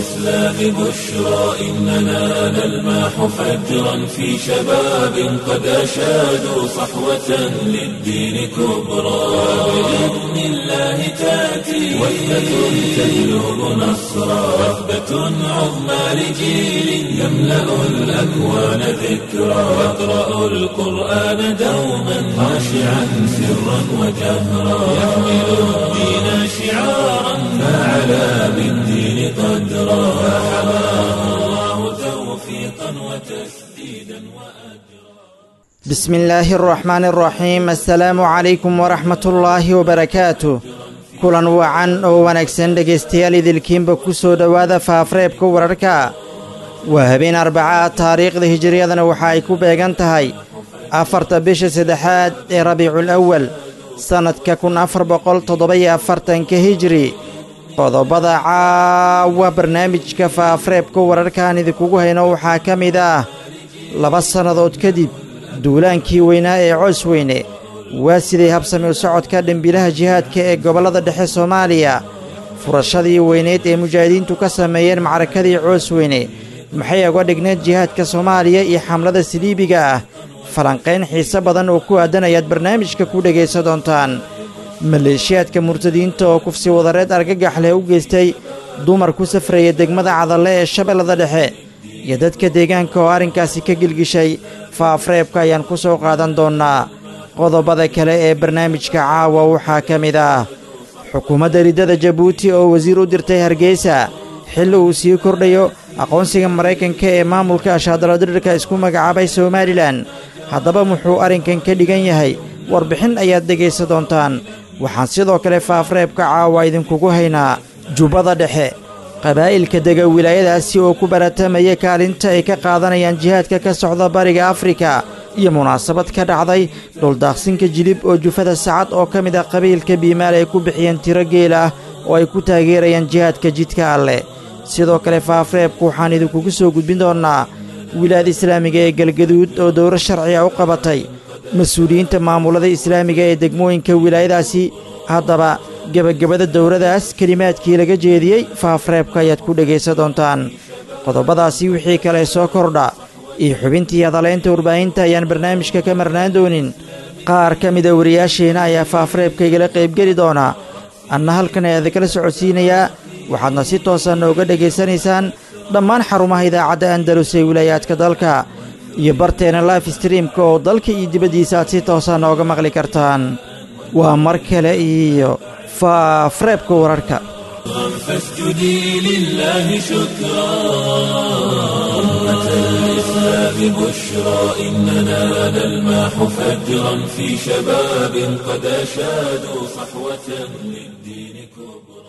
الإسلام بشرى إننا نلمح فجرا في شباب قد أشادوا صحوة للدين كبرى بإذن الله تأتي وحدة تهلب نصرا وحدة عظمى لجيل يملأ الأكوان ذكرا يقرأ القرآن دوما خاشعا سرا وجهرا يحمل الدين شعارا فعلى بالدين قدرا فحماه الله توفيقا وتسديدا وأجرا بسم الله الرحمن الرحيم السلام عليكم ورحمة الله وبركاته kulan wacan oo wanaagsan dhegaystayaal idilkiinba ku soo dhowaada faafreebka wararka waa habeen arbaca taariikhda hijiriyadana waxa ay ku beegan tahay afarta bisha saddexaad ee rabiicul awal sannadka kun afar boqol toddoba-iyo afartanka hijiri qodobada caawa barnaamijka faafreebka wararkaan idinkugu hayno waxaa ka mid ah laba sannadood kadib duulaankii weynaa ee coos weyne waa siday habsami u socodka dhembilaha jihaadka ee gobollada dhexe soomaaliya furashadii weyneed ee mujaahidiintu ka sameeyeen macrakadii coos weyne maxay uga dhigneed jihaadka soomaaliya iyo xamlada siliibiga ah falanqayn xiise badan oo ku aadan ayaad barnaamijka ku dhegaysan doontaan maleeshiyaadka murtadiinta oo kufsi wadareed argagax leh u geystay dumar ku safraya degmada cadalle ee shabeellada dhexe iyo dadka deegaanka oo arrinkaasi ka gilgishay faafreebka ayaan ku soo qaadan doonnaa qodobada kale ee barnaamijka caawa waxaa ka mid ah xukuumadda riddada jabuuti oo wasiir u dirtay hargeysa xilli uu sii kordhayo aqoonsiga maraykanka ee maamulka ashaadaladirirka isku magacaabay somalilan haddaba muxuu arrinkan ka dhigan yahay warbixin ayaad dhegaysan doontaan waxaan sidoo kale faafreebka caawa idinkugu haynaa jubbada dhexe qabaa'ilka dega wilaayadaasi oo ku baratamaya kaalinta ay ka qaadanayaan jihaadka ka socda bariga afrika iyo munaasabad ka dhacday dhuldaaqsinka jilib oo jufada sacad oo ka mid ah qabiilka biimaal ay ku bixiyeen tiro geel ah oo ay ku taageerayaan jihaadka jidka alleh sidoo kale faafreebku waxaan idinkugu soo gudbin doonnaa wilaayada islaamiga ee galgaduud oo dowro sharciga u qabatay mas-uuliyiinta maamulada islaamiga ee degmooyinka wilaayadaasi haddaba gebagabada dowradaas kelimaadkii laga jeediyey faafreebka ayaad ku dhegaysan doontaan qodobadaasi wixii kale soo kordha iyo xubintii hadalaynta warbaahinta ayaan barnaamijka ka marnaan doonin qaar ka mida wariyaasheenna ayaa faafreebka igala qaybgeli doonaa anna halkan ayaa idinkala socodsiinayaa waxaadna si toosa nooga dhegaysanaysaan dhammaan xarumaha idaacadda andalus ee wilaayaadka dalka iyo barteena life streamka oo dalka iyo dibaddiisa aad si toosa nooga maqli kartaan waa mar kale iyo faafreebka wararka فاسجدي لله شكرا أمة الإسلام بشرى إننا نلمح فجرا في شباب قد أشادوا صحوة للدين كبرى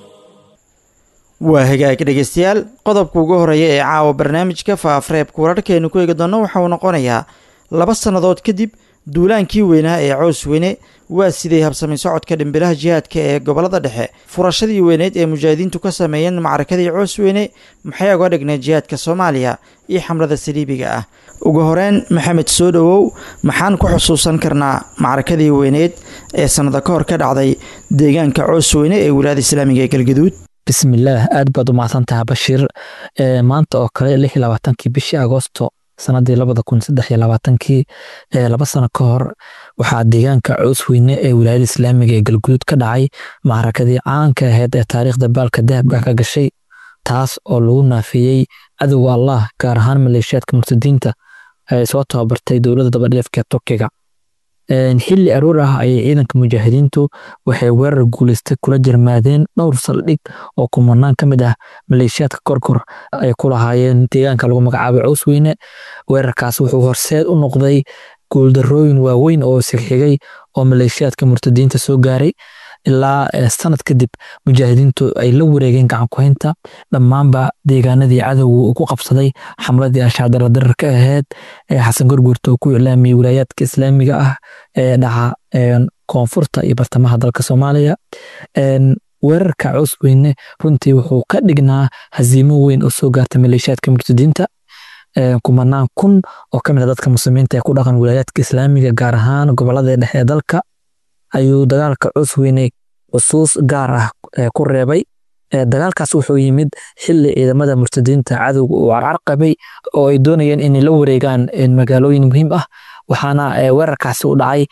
waa hagaag dhegaystayaal qodobka ugu horreeya ee caawa barnaamijka faafreebka wararkeenu ku eegi doonno waxa uu noqonayaa laba sannadood kadib duulaankii weynaa ee coos weyne waa siday habsami socodka dhimbilaha jihaadka ee gobollada dhexe furashadii weyneed ee mujaahidiintu ka sameeyeen macrakadii coos weyne maxay uga dhigneed jihaadka soomaaliya iyo xamlada saliibiga ah ugu horeyn maxamed soo dhowow maxaan ku xusuusan karnaa macrakadii weyneed ee sannada ka hor ka dhacday deegaanka coos weyne ee wilaayada islaamiga ee galgaduud bismillaah aad baad u mahadsantaha bashiir maanta oo kale lix iyo labaatankii bishii agoosto sanadii labada kun saddex iyo labaatankii laba sano ka hor waxaa deegaanka coos weyne ee wilaayada islaamiga ee galguduud ka dhacay macrakadii caanka ahayd ee taariikhda baalka dahabka ka gashay taas oo lagu naafiyey cadowga allah gaar ahaan maleeshiyaadka murtadiinta ay soo tababartay dowladda dabadheefka turkiga xilli aroor ah ayay ciidanka mujaahidiintu waxay weerar guuleystay kula jirmaadeen dhowr saldhig oo kumanaan ka mid ah maleeshiyaadka korkor ay ku lahaayeen deegaanka lagu magacaabay cows weyne weerarkaas wuxuu horseed u noqday guuldarooyin waaweyn oo sigxigay oo maleeshiyaadka murtadiinta soo gaaray ilaa sanad kadib mujaahidiintu ay la wareegeen gacankuhaynta dhammaanba deegaanadii cadowga uu ku qabsaday xamladii ashaadara dararka ahayd ee xasan gorgurta uu ku iclaamiyey wilaayaadka islaamiga ah ee dhaca koonfurta iyo bartamaha dalka soomaaliya weerarka cows weyne runtii wuxuu ka dhignaa haziimo weyn oo soo gaarta maleeshiyaadka murtadiinta kumanaan kun oo ka mid a dadka muslimiinta ee ku dhaqan wilaayaadka islaamiga gaar ahaan gobolada dhexe ee dalka ayuu dagaalka cows weyne xusuus gaar ah ku reebay dagaalkaas wuxuu yimid xili ciidamada murtadiinta cadowga uu carqabay oo ay doonayeen inay la wareegaan magaalooyin muhiim ah waxaana weerarkaasi u dhacay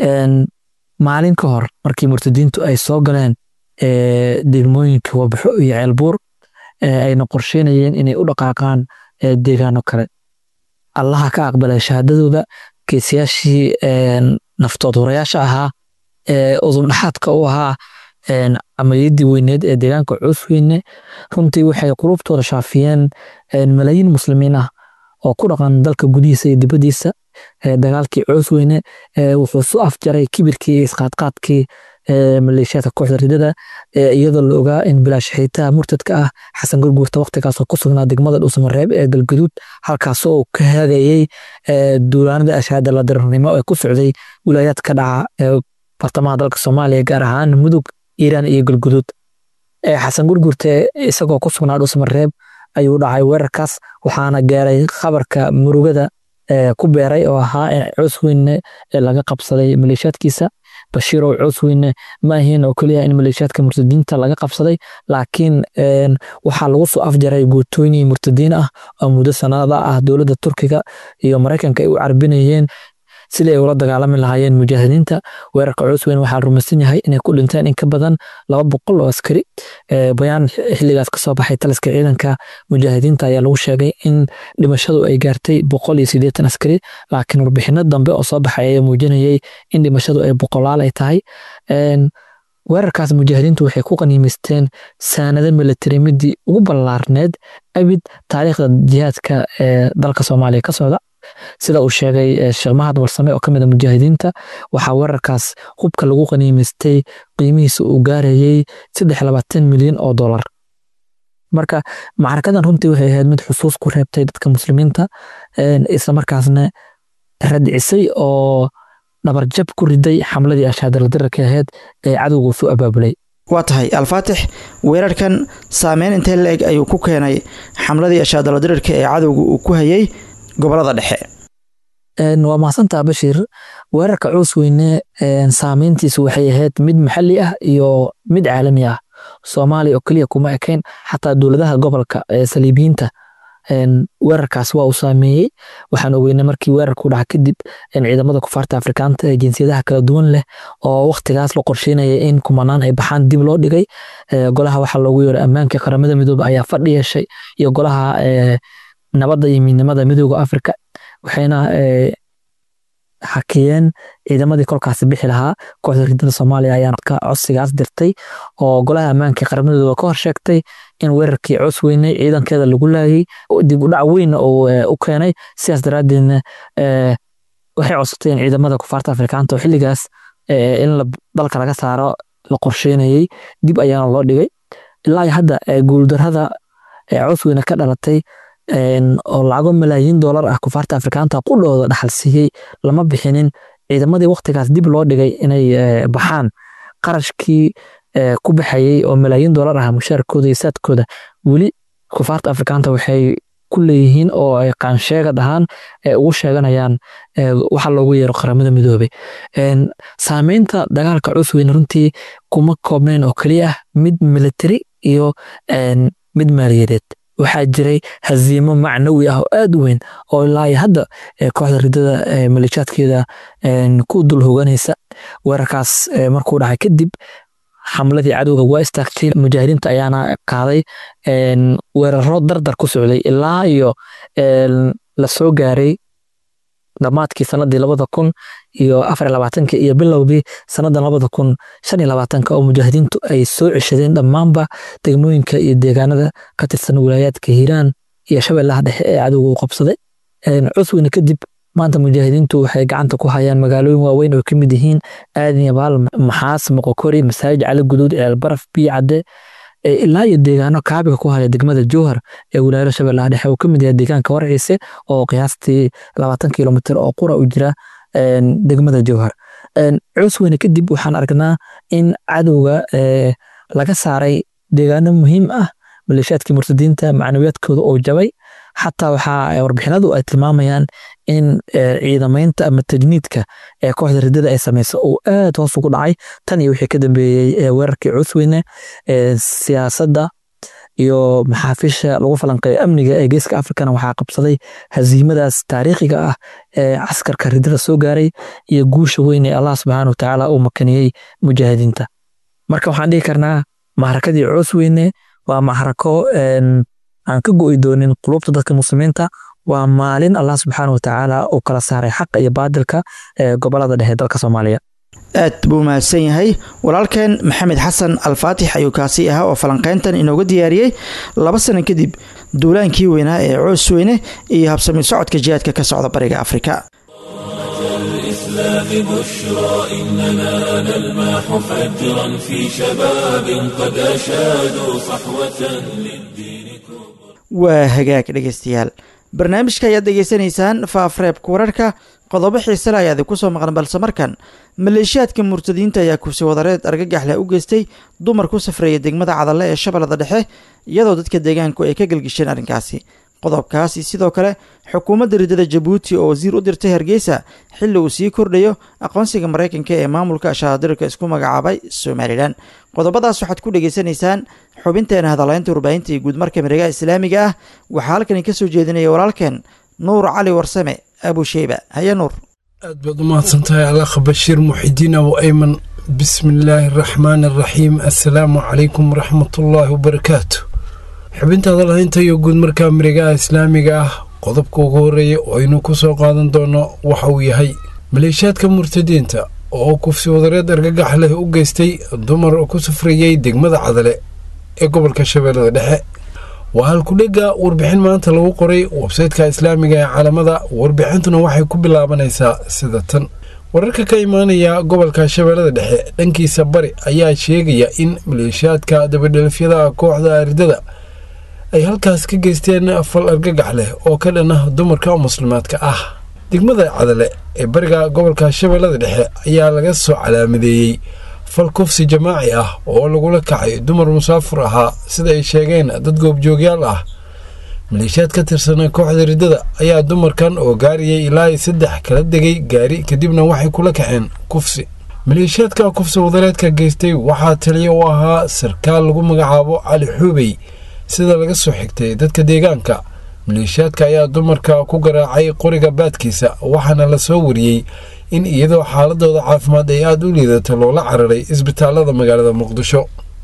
maalin ka hor markii murtadiintu ay soo galeen degmooyinka wabaxo iyo ceelbuur ayna qorsheynayeen inay u dhaqaaqaan deegaano kale allaha ka aqbalay shahaadadooda geesiyaashii naftood horayaasha ahaa udubdhaxaadka u ahaa amaliyadii weyneed ee deegaanka coosweyne runtii waxay qulubtooda shaafiyeen malaayiin muslimiin ah oo ku dhaqan dalka gudihiisa iyo dibadiisa dagaalkii coosweyne wuxuu su afjaray kibirkii iyo isqaadqaadkii maleeshiyaadka kooxda ridada iyadoo la ogaa in bilaash xiitaha murtadka ah xasan gurguurta waqtigaasoo ku sugnaa degmada dhuusamareeb ee galgaduud halkaasoo uu ka haadayey duulaanada ashaada la dararnimo ee ku socday wilaayaad ka dhaca ee bartamaha dalka soomaaliya gaar ahaan mudug iiraan iyo galguduud xasan gurguurte isagoo ku sugnaa dhuusamareeb ayuu dhacay weerarkaas waxaana gaaray khabarka murugada ku beeray oo ahaa in coosweyne laga qabsaday maleeshiyaadkiisa bashiirow coosweyne ma ahiin oo keliya in maleeshiyaadka murtadiinta laga qabsaday laakiin waxaa lagu soo afjaray guutooyin murtadiin ah oo muddo sanada ah dowladda turkiga iyo maraykanka ay u carbinayeen sidii ay ula dagaalami lahaayeen mujaahidiinta weerarka coosweyne waxaa rumaysan yahay inay ku dhinteen in ka badan laba boqol oo askari bayaan xilligaas kasoo baxay taliska ciidanka mujaahidiinta ayaa lagu sheegay in dhimashadu ay gaartay boqol iyo siddeetan askari laakiin warbixino dambe oo soo baxay ayaa muujinayay in dhimashadu ay boqolaal ay tahay weerarkaas mujaahidiintu waxay ku qaniimaysteen saanado militari midii ugu ballaarneed abid taariikhda jihaadka ee dalka soomaaliya ka socda sida uu sheegay sheekh mahad warsame oo ka mid a mujaahidiinta waxaa weerarkaas hubka lagu qaniimaystay qiimihiisa uu gaarayey saddex labaatan milyan oo dollar marka macrakadan runtii waxay ahayd mid xusuus ku reebtay dadka muslimiinta islamarkaasna radcisay oo dhabarjab ku riday xamladii ashaadaladirarka ahayd ee cadowga soo abaabulay waa tahay alfaatix weerarkan saameyn intee la-eg ayuu ku keenay xamladii ashaadaladirirka ee cadowga uu ku hayay gobolada dhexe waa mahadsantaa bashiir weerarka coosweyne saameyntiisu waxay ahayd mid maxalli ah iyo mid caalami ah soomaaliya oo keliya kuma ekayn xataa dowladaha gobolka ee saliibiyiinta weerarkaas waa uu saameeyey waxaan ogeynay markii weerarku dhaca kadib ciidamada kufaarta afrikaanta ee jinsiyadaha kala duwan leh oo waktigaas la qorsheynaya in kumanaan ay baxaan dib loo dhigay golaha waxaa loogu yeeray ammaanka qaramada midoobe ayaa fadhi yeeshay iyo golaha nabadda iyo midnimada midooda afrika waxayna hakiyeen ciidamadii kolkaasi bixi lahaa kooxda ridada soomaaliya ayaa codsigaas dirtay oo golaha ammaanka qaramadooda ka hor sheegtay in weerarkii coos weynay ciidankeeda lagu laayay dib u dhac weynna uu u keenay sidaas daraaddeedna waxay codsateen ciidamada kufaarta afrikaanta oo xilligaas in dalka laga saaro la qorsheynayay dib ayaana loo dhigay ilaa hadda guuldarada coos weyne ka dhalatay oo lacago malaayiin doolar ah kufaarta afrikaanta qudhooda dhaxal siiyey lama bixinin ciidamadii waktigaas dib loo dhigay inay baxaan qarashkii ku baxayey oo malaayiin doolar ah mushaarkooda iyo saadkooda weli kufaarta afrikaanta waxay ku leeyihiin oo ay qaansheega dhahaan ugu sheeganayaan waxa loogu yeero qaramada midoobey saameynta dagaalka cusweyne runtii kuma koobnayn oo keliya ah mid militari iyo mid maaliyadeed waxaa jiray haziimo macnawi ah oo aad u weyn oo ilaa hadda kooxda ridada maleeshaadkeeda ku dul hoganaysa weerarkaas markuu dhacay kadib xamladii cadowga waa istaagtay mujaahidiinta ayaana qaaday weeraro dardar ku socday ilaa iyo la soo gaaray dhammaadkii sanadii labada kun iyo afar labaatanka iyo bilowgii sanada labada kun shan iyo labaatanka oo mujaahidiintu ay soo ceshadeen dhammaanba degmooyinka iyo deegaanada ka tirsan wilaayaadka hiiraan iyo shabeellaha dhexe ee cadowga uu qabsaday cusweyne kadib maanta mujaahidiintu waxay gacanta ku hayaan magaalooyin waaweyn oo ka mid yihiin aadan yabaal maxaas moqokori masaajid cali guduud ceelbaraf biyo cadde ilaa iyo deegaano kaabiga ku haya degmada jowhar ee wilaayada shabeellaha dhexe uu ka mid yahay deegaanka warciise oo qiyaastii labaatan kilomitr oo qura u jira degmada jowhar cusweyne kadib waxaan aragnaa in cadowga laga saaray deegaano muhiim ah maleeshaadkii murtadiinta macnawiyaadkooda oo jabay xataa waxaa warbixinadu ay tilmaamayaan in ciidamaynta ama tajniidka ee kooxda riddada ay samayso uu aad hoos ugu dhacay tan iyo wixii ka dambeeyey weerarkii cusweyne siyaasadda iyo maxaafiisha lagu falanqeeyo amniga ee geeska afrikana waxaa qabsaday haziimadaas taariikhiga ah ee caskarka riddada soo gaaray iyo guusha weyn ee allah subxaana wa tacaala uu makaniyey mujaahidiinta marka waxaan dhihi karnaa maxrakadii cusweyne waa maxrako aan ka go'i doonin qulubta dadka muslimiinta waa maalin allah subxaana wa tacaala uu kala saaray xaqa iyo baadilka ee gobolada dhexe dalka soomaaliya aad buu mahadsan yahay walaalkeen maxamed xasan alfaatix ayuu kaasi ahaa oo falanqayntan inooga diyaariyey laba sano kadib duulaankii weynaa ee coosweyne iyo habsami socodka jihaadka ka socda bariga afrika الإسلام بشرى إننا نلمح فجرا في شباب قد أشادوا صحوة للدين كبرى waa hagaag dhegaystayaal barnaamijka ayaad degeysanaysaan faafreebka wararka qodobo xiisele ayaad ku soo maqan balse markan maleeshiyaadka murtadiinta ayaa kursi wadareed argagax leh u geystay dumar ku safreeya degmada cadalle ee shabeellada dhexe iyadoo dadka deegaanku ay ka gelgisheen arrinkaasi qodobkaasi sidoo kale xukuumadda riddada jabuuti oo wasiir u dirtay hargeysa xilli uu sii kordhayo aqoonsiga maraykanka ee maamulka ashaadirka isku magacaabay somalilan qodobadaas waxaad ku dhegaysanaysaan xubinteena hadalaynta warbaahinta iyo guudmarka miregaha islaamiga ah waxaa halkani ka soo jeedinaya walaalkeen nuur cali warsame abusheyba haya nuur aad baad u mahadsantahay alakha bashiir muxidiin abu ayman bismi illaahi araxmaani araxiim assalaamu calaykum waraxmatullaahi wabarakaatu xubinta hadalhaynta iyo guud markaa miregaha islaamiga ah qodobka ugu horreeya oo aynu ku soo qaadan doono waxa uu yahay maleeshiyaadka murtadiinta oo kufsi wadareed argagax leh u geystay dumar ku safrayey degmada cadale ee gobolka shabeellada dhexe waa halkudhega warbixin maanta lagu qoray websaytka islaamiga ee caalamada warbixintuna waxay ku bilaabanaysaa sida tan wararka ka imaanaya gobolka shabeellada dhexe dhankiisa bari ayaa sheegaya in maleeshiyaadka dabadhelafyada kooxda aridada ay halkaas ka geysteen fal argagax leh oo ka dhan ah dumarka muslimaadka ah degmada cadale ee bariga gobolka shabeellada dhexe ayaa laga soo calaamadeeyey fal kufsi jamaaci ah oo lagula kacay dumar musaafur ahaa sida ay sheegeen dad goobjoogyaal ah maleeshiyaad ka tirsan kooxda riddada ayaa dumarkan oo gaariyay ilaa saddex kala degay gaari kadibna waxay kula kaceen kufsi maleeshiyaadka kufsi wadareedka geystay waxaa taliya u ahaa sarkaal lagu magacaabo cali xuubey sida laga soo xigtay dadka deegaanka maleeshiyaadka ayaa dumarka ku garaacay qoriga baadkiisa waxaana la soo wariyey in iyadoo xaaladooda caafimaad ay aada u liidato loola cararay isbitaalada magaalada muqdisho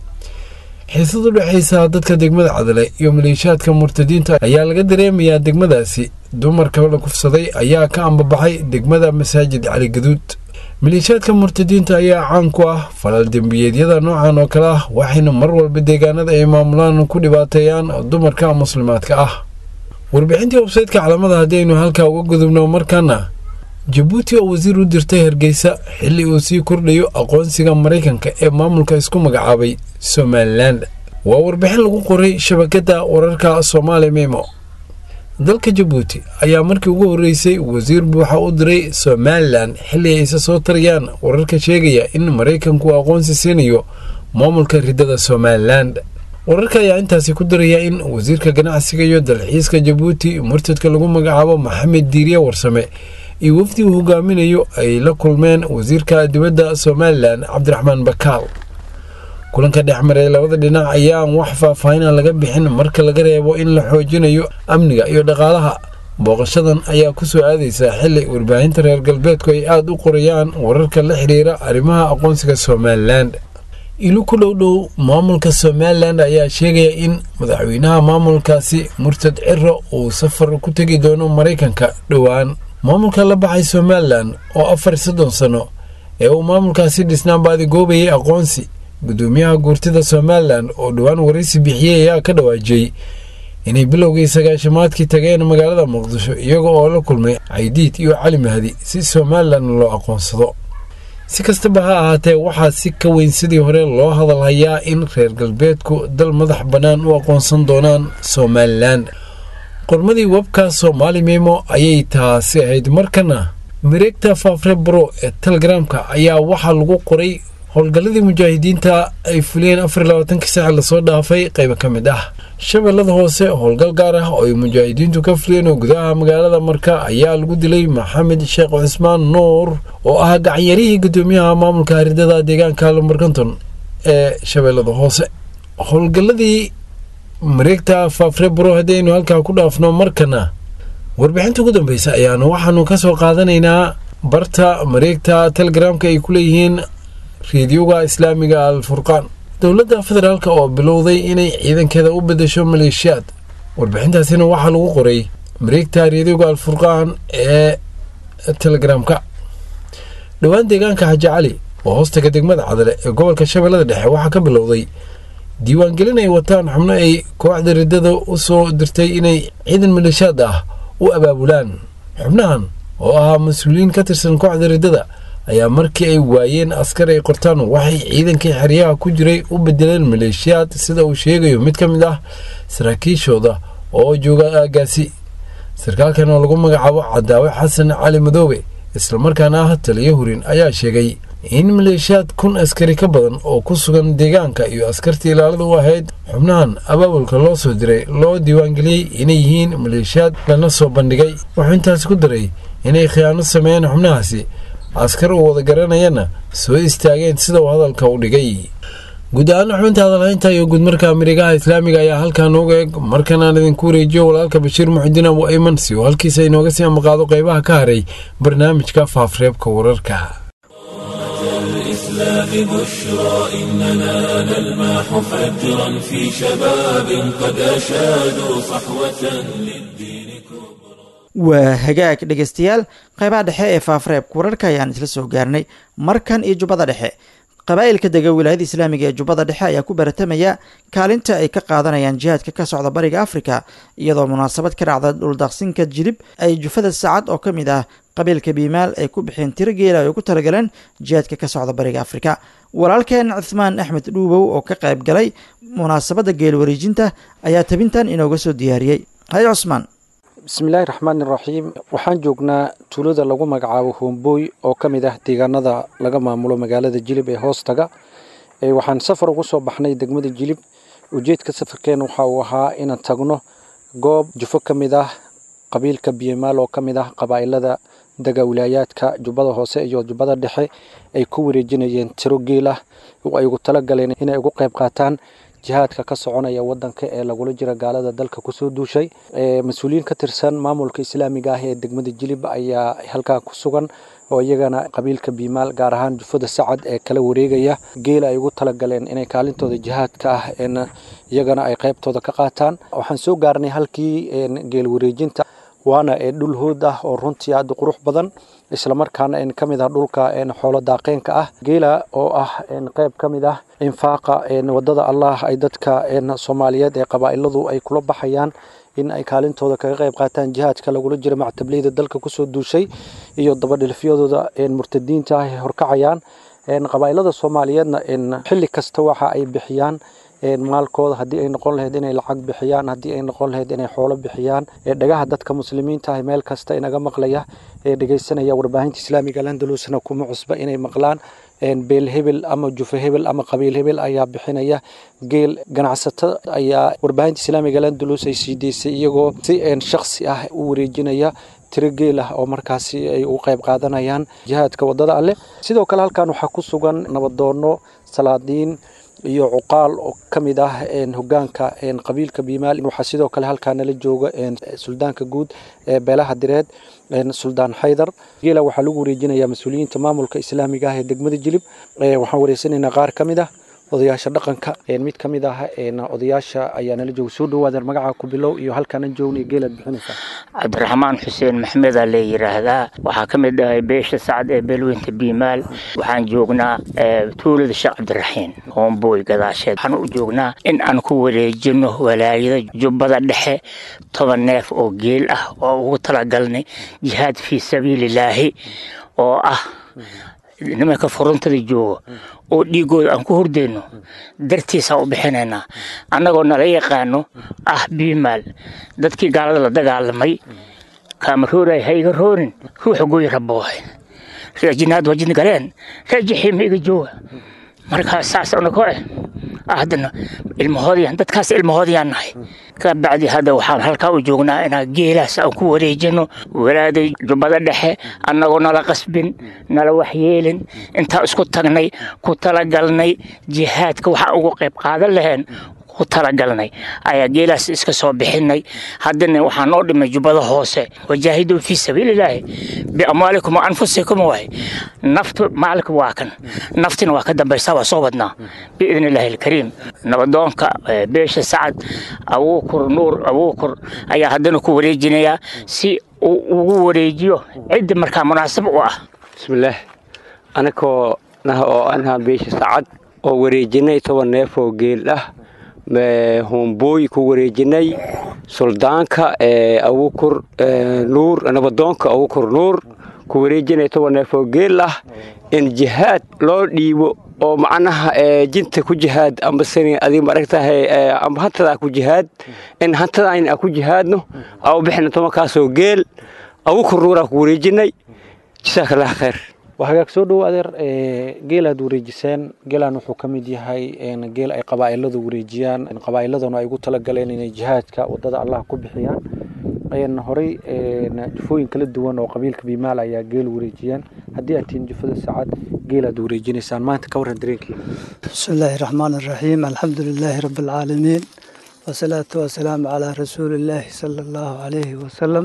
xiisad u dhexaysa dadka degmada cadale iyo maleeshiyaadka murtadiinta ayaa laga dareemayaa degmadaasi dumarka la kufsaday ayaa ka ambabaxay degmada masaajid cali gaduud maleeshiyaadka murtadiinta ayaa caan ku ah falal dembiyeedyada noocan oo kale ah waxayna mar walba deegaanada ay maamulaan ku dhibaateeyaan dumarka muslimaadka ah warbixintii websaytka calamada haddaynu halkaa uga gudubno markaana jabuuti oo wasiir u dirtay hargeysa xilli uu sii kordhayo aqoonsiga maraykanka ee maamulka isku magacaabay somalilan waa warbixin lagu qoray shabakadda wararka soomaali memo dalka jabuuti ayaa markii ugu horreysay wasiir buuxa u diray somalilan xilli ay isa soo tarayaan wararka sheegaya in maraykanku aqoonsi siinayo maamulka riddada somalilan wararka ayaa intaasi ku daraya in wasiirka ganacsiga iyo dalxiiska jabuuti murtadka lagu magacaabo maxamed diiriye warsame iyo wafdi uu hogaaminayo ay la kulmeen wasiirka dibadda somalilan cabdiraxmaan bakaal kulanka dhexmaray labada dhinac ayaan wax faahfaahina laga bixin marka laga reebo in la xoojinayo amniga iyo dhaqaalaha booqashadan ayaa ku soo aadaysa xili warbaahinta reer galbeedku ay aada u qorayaan wararka la xidhiira arrimaha aqoonsiga somalilan ilu ku dhow dhow maamulka somalilan ayaa sheegaya in madaxweynaha maamulkaasi murtad ciro uu safar ku tegi doono maraykanka dhowaan maamulka la baxay somalilan oo afar soddon sano ee uu maamulkaasi dhisnaan baadigoobayay aqoonsi gudoomiyaha guurtida somalilan oo dhowaan waraysi bixiyey ayaa ka dhawaajiyey inay bilowgii sagaashamaadkii tageen magaalada muqdisho iyaga oo la kulmay caydiid iyo cali mahdi si somalilan loo aqoonsado si kastaba ha ahaatee waxaa si ka weyn sidii hore loo hadalhayaa in reer galbeedku dal madax bannaan u aqoonsan doonaan somalilan qormadii webka soomaali memo ayay taasi ahayd markana mareegta faafre bro ee telegramka ayaa waxaa lagu qoray howlgalladii mujaahidiinta ay fuliyeen afar iyo labaatankii saaci lasoo dhaafay qaybo ka mid ah shabeellada hoose howlgal gaar ah oo ay mujaahidiintu ka fuliyeen oo gudaha magaalada marka ayaa lagu dilay maxamed sheekh cusmaan nuur oo ah gacanyarihii guddoomiyaha maamulka haridada deegaanka lambarkanton ee shabeellada hoose howlgalladii mareegta faafrebro haddaynu halkaa ku dhaafno markana warbixinta ugu dambeysa ayaanu waxaanu ka soo qaadanaynaa barta mareegta telegramka ay ku leeyihiin reediyoga islaamiga al furqaan dowladda federaalk oo bilowday inay ciidankeeda u bedesho maleeshiyaad warbixintaasina waxaa lagu qoray mareegta reediyoga al furqaan ee telegramka dhowaan deegaanka xaji cali oo hoostaga degmada cadale ee gobolka shabeellada dhexe waxaa ka bilowday diiwaangelin ay wataan xubno ay kooxda riddada u soo dirtay inay ciidan maleeshiyaad ah u abaabulaan xubnahan oo ahaa mas-uuliyiin ka tirsan kooxda riddada ayaa markii ay waayeen askar ay qortaan waxay ciidankii xeryaha ku jiray u bedeleen maleeshiyaad sida uu sheegayo mid ka mid ah saraakiishooda oo jooga aagaasi sarkaalkan oo lagu magacaabo cadaawe xasan cali madoobe islamarkaana ah taliyo hurin ayaa sheegay in maleeshiyaad kun askari ka badan oo ku sugan deegaanka iyo askartii ilaalada u ahayd xubnahan abaabulka loo soo diray loo diiwaangeliyey inay yihiin maleeshiyaad lana soo bandhigay wuxuu intaas ku daray inay khiyaano sameeyeen xubnahaasi askar uu wada garanayana soo istaageen sida uu hadalka u dhigay guud ahaan xubinta hadalhaynta iyo guudmarka amerikaha islaamiga ayaa halkaa nooga eeg markan aan idinku wareejiyo walaalka bashiir muxudiin abu ayman si uu halkiisa inooga sii amaqaado qaybaha ka haray barnaamijka faafreebka wararka الإسلام بشرى إننا نلمح فجرا في شباب قد أشادوا صحوة للدين كبرى waa hagaag dhegaystayaal qaybaha dhexe ee faafreebka wararka ayaan isla soo gaarnay markan iyo jubbada dhexe qabaa'ilka dega wilaayada islaamiga ee jubbada dhexe ayaa ku baratamaya kaalinta ay ka qaadanayaan jihaadka ka socda bariga afrika iyadoo munaasabad ka dhacda dhuldaqsinka jilib ay jufada saacad oo ka mid ah qabiilka biimaal ay ku bixeen tiro geela ay ugu talagaleen jihaadka ka socda bariga afrika walaalkeen cuthmaan axmed dhuubow oo ka qayb galay munaasabadda geel wareejinta ayaa tabintan inooga soo diyaariyey hay cusmaan bismillaahi raxmaani raxiim waxaan joognaa tuulada lagu magacaabo hoomboy oo ka mid ah deegaanada laga maamulo magaalada jilib ee hoostaga waxaan safar ugu soo baxnay degmada jilib ujeedka safarkeen waxa uu ahaa inaan tagno goob jufo ka mid ah qabiilka biimaal oo ka mid ah qabaa'ilada dega wilaayaadka jubbada hoose iyo jubbada dhexe ay ku wareejinayeen tiro geel ah oo ay ugu talagaleen inay ugu qayb qaataan jihaadka ka soconaya wadanka ee lagula jira gaalada dalka kusoo duushay mas-uuliyiin ka tirsan maamulka islaamiga ah ee degmada jilib ayaa halkaa ku sugan oo iyagana qabiilka biimaal gaar ahaan jufada sacad ee kala wareegaya geela ay ugu talagaleen inay kaalintooda jihaadka ah iyagana ay qaybtooda ka qaataan waxaan soo gaarnay halkii geel wareejinta waana dhul hood ah oo runtii aada qurux badan islamarkaana ka mid ah dhulka xoolo daaqeenka ah geela oo ah qayb ka mid ah infaaqa wadada allah ay dadka soomaaliyeed ee qabaa'iladu ay kula baxayaan in ay kaalintooda kaga qayb qaataan jihaadka lagula jira mactableyda dalka kusoo duushay iyo dabadhilfyadooda murtadiinta ah ay horkacayaan qabaa'ilada soomaaliyeedna xilli kasta waxa ay bixiyaan maalkooda haddii ay noqon lahayd inay lacag bixiyaan haddii ay noqon lahayd inay xoolo bixiyaan dhagaha dadka muslimiinta ah meel kasta inaga maqlaya ee dhegeysanaya warbaahinta islaamiga landalusna kuma cusba inay maqlaan beel hebel ama jufe hebel ama qabiil hebel ayaa bixinaya geel ganacsato ayaa warbaahinta islaamiga landalus ay sii deysay iyagoo si shaksi ah u wareejinaya tiro geel ah oo markaasi ay u qayb qaadanayaan jihaadka wadada alleh sidoo kale halkan waxaa ku sugan nabadoono salaadiin iyo cuqaal oo ka mid ah hogaanka qabiilka biimaal waxaa sidoo kale halkaa nala jooga suldaanka guud ee beelaha direed suldaan xaydar geela waxaa lagu wareejinayaa mas-uuliyiinta maamulka islaamiga ah ee degmada jilib waxaan wareysanaynaa qaar ka mid ah odayaasha dhaqanka mid ka mid ah odayaasha ayaa nala jooga soo dhawaadeen magaca ku bilow iyo halkaana joogna geelaad bixinaysaa cabdiraxmaan xuseen maxmedaa la yidhaahdaa waxaa ka mid ahay beesha sacad ee beelweynta biimaal waxaan joognaa tuulada sheekh cabdiraxiin hoomboy gadaasheed waxaan u joognaa in aan ku wareejino walaayada jubbada dhexe toban neef oo geel ah oo ugu talagalnay jihaad fii sabiililaahi oo ah nimanka furuntada jooga oo dhiigooda aan ku hordayno dartiisaan u bixinaynaa annagoo nala yaqaano ah biimaal dadkii gaalada la dagaalamay kaama rooray ha iga roorin ruuxa gooyi raboohay reer jinaad waa jin galeen reer jixiima iga jooga markaa saas anagoo eh haddana ilmahoodayaan dadkaas ilmahoodayaan nahay ka bacdi hadda waxaan halkaa u joognaa inaan geelaas aan ku wareejino walaaday jubbada dhexe annagoo nala qasbin nala waxyeelin intaan isku tagnay ku talagalnay jihaadka waxaan ugu qayb qaadan laheen ku talagalnay ayaa geelaas iska soo bixinay haddana waxaa noo dhimay jubbada hoose wajaahiduu fii sabiililaahi biamwaalikum wa anfusikum waay naftu maalka waa kan naftina waa ka dambaysaa waa soo wadnaa biidni illaahi alkariim nabadoonka beesha sacad abuukur nuur abuukur ayaa haddana ku wareejinayaa si uu ugu wareejiyo cidda markaa munaasab u ah bismillaah anakoo nah oo anaha beesha sacad oo wareejinay toban neef oo geel ah hombooy ku wareejinay suldaanka abuukur nuur nabadoonka abuukur nuur ku wareejinay toban neef oo geel ah in jihaad loo dhiibo oo macnaha jinta ku jihaad amba sani adiga maaragtahay amba hantadaa ku jihaad in hantadaayna ku jihaadno au bixina tobankaasoo geel abuukur nuuraa ku wareejinay jasaaka allah khayr waa hagaag soo dhowo adeer geelaad wareejiseen geelaan wuxuu ka mid yahay geel ay qabaa'iladu wareejiyaan qabaa'iladuna ay ugu talagaleen inay jihaadka wadada allah ku bixiyaan horey jufooyin kala duwan oo qabiilka biimaal ayaa geel wareejiyaan haddii aad tihiin jufada sacad geelaad wareejinaysaan maanta ka warran dareenkiina بسم الله الرحمن الرحيم الحمد لله رب العالمين والصلاة والسلام على رسول الله صلى الله عليه وسلم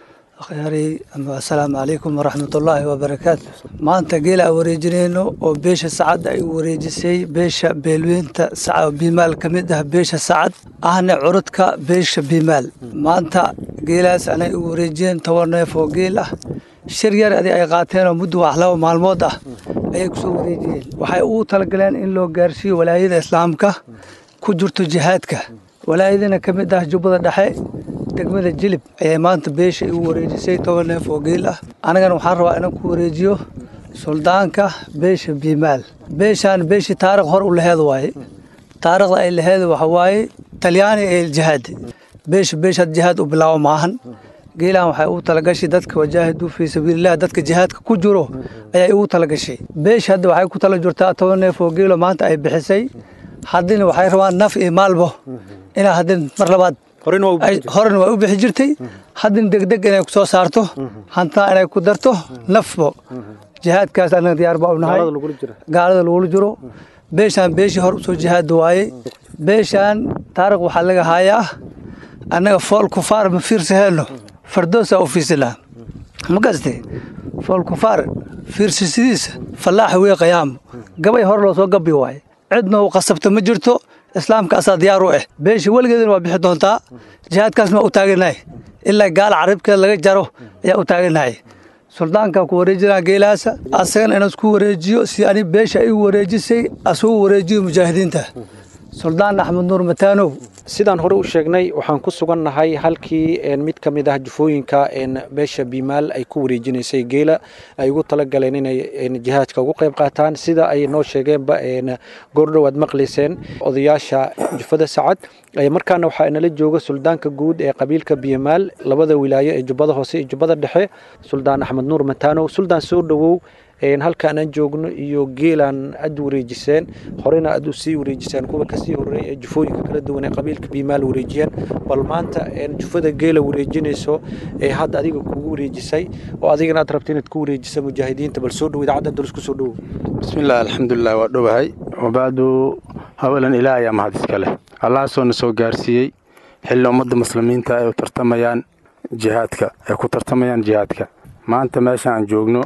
أخياري السلام عليكم ورحمة الله وبركاته ما أنت قيل أوريجينينو أو بيش سعد أي وريجسي بيش بيلوين سعد بمال كمده بيش سعد أهنا عرضك بيش بمال ما أنت قيل أنا أوريجين تورنا فوق قيله shir yar adi ay qaateen oo muddo wax laba maalmood ah ayay kusoo wareejiyeen waxay ugu talagaleen in loo gaarsiiyo walaayada islaamka ku jirto jihaadka walaayadana ka mid ah jubbada dhexe degmada jilib ayay maanta beesha igu wareejisay toban neef oo geel ah anigana waxaan rabaa inaan ku wareejiyo suldaanka beesha biimaal beeshaan beeshii taarikh hor u laheed waaye taarikhda ay laheed waxa waaye talyaani ee jihaadi beesha beeshaad jihaad u bilaabo maahan geelaan waxay ugu talagashay dadka wajaahiduu fii sabiililah dadka jihaadka ku jiro ayay ugu talagashay beesha hadda waxay ku tala jirtaa toban neef oo geelo maanta ay bixisay haddina waxay rabaan naf iyo maalbo inaa haddin mar labaad horena waa u bixi jirtay haddina degdeg inay kusoo saarto hantaa inay ku darto nafbo jihaadkaas anaga diyaar baa u nahay gaalada lagula jiro beeshaan beeshii hor usoo jihaada waaye beeshaan taarikh waxaa laga haayaa annaga fool kufaar ma fiirsaheenno fardoosaa u fiirsanaa ma gaste fool kufaar fiirsasidiisa fallaaxa weye qayaamo gabay hor loo soo gabi waaye cidna u qasabta ma jirto islaamka asaa diyaar u ah beesha weligeedana waa bixi doontaa jihaadkaasna waa u taaganahay ilaa gaala carabkeeda laga jaro ayaa u taaganahay suldaanka ku wareejinaa geelaasa asagana inaan isku wareejiyo si ani beesha igu wareejisay asugu wareejiyo mujaahidiinta suldaan axmed nuur mataanow sidaan hore u sheegnay waxaan ku sugannahay halkii mid ka mid ah jufooyinka beesha biimaal ay ku wareejinaysay geela ay ugu talagaleen inay jihaadka ugu qayb qaataan sida ay noo sheegeenba goordhow aad maqlayseen odayaasha jufada sacad markaana waxaa inala jooga suldaanka guud ee qabiilka biimaal labada wilaayo ee jubbada hoose iyo jubbada dhexe suldaan axmed nuur mataanow suldaan soo dhowow halkaan aan joogno iyo geelaan aad wareejiseen horena aad usii wareejiseen kuwa kasii horeey ee jufooyinka kala duwan ee qabiilka biimaal wareejiyeen bal maanta jufada geela wareejinayso ee hadda adiga kugu wareejisay oo adigana aad rabta inaad ku wareejisa mujaahidiinta bal soo dhow idaacadda dal isku soo dhowow bismillaah alxamdulilah waa dhowahay wabaadu hawalan ilaah ayaa mahad iska leh allahaasoo na soo gaarsiiyey xilli ummadda muslimiinta ay u tartamayaan jihaadka ay ku tartamayaan jihaadka maanta meesha aan joogno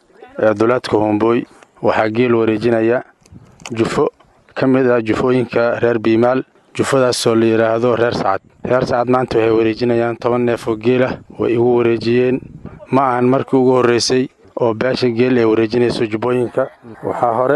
ee duleedka hombooy waxaa geel wareejinaya jufo ka mid ah jufooyinka reer biimaal jufadaasoo la yidhaahdo reer sacad reer sacad maanta waxay wareejinayaan toban neef oo geelah way igu wareejiyeen ma ahan markii ugu horraysay oo beesha geel ay wareejinayso jubbooyinka waxaa hore